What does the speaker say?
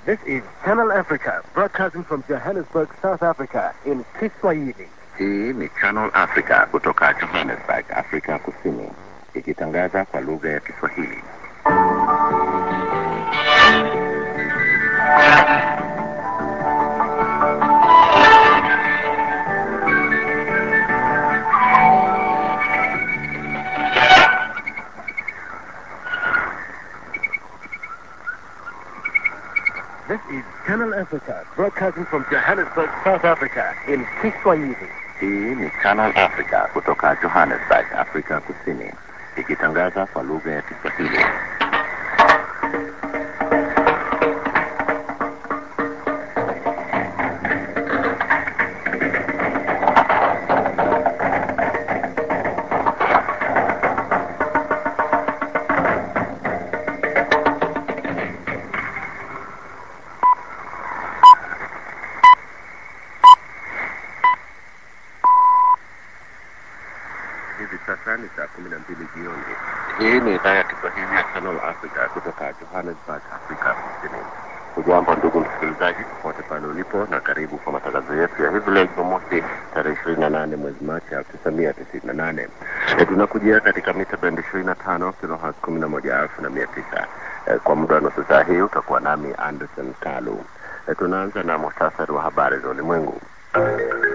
This is Channel Africa, broadcasting from Johannesburg, South Africa, in Kiswahili. Hii ni Channel Africa kutoka Johannesburg, Afrika Kusini, ikitangaza kwa lugha ya Kiswahili. This is Channel Africa, broadcasting from Johannesburg, South Africa, in Kiswahili. Hii ni Channel Africa kutoka Johannesburg, Afrika Kusini, ikitangaza kwa lugha ya Kiswahili. Hivi sasa ni saa kumi na mbili jioni. Hii ni idhaa ya Kiswahili ya Channel Africa kutoka Johannesburg, Afrika Kusini. Hujambo ndugu msikilizaji, popote pale ulipo, na karibu kwa matangazo yetu ya hivi leo Jumamosi tarehe ishirini na nane mwezi Machi elfu tisa mia tisini na nane. E, tunakujia katika mita bendi ishirini na tano kilohertz kumi na moja elfu na mia tisa. E, kwa muda wa nusu saa hii utakuwa nami Anderson Kalu. E, tunaanza na muhtasari wa habari za ulimwengu.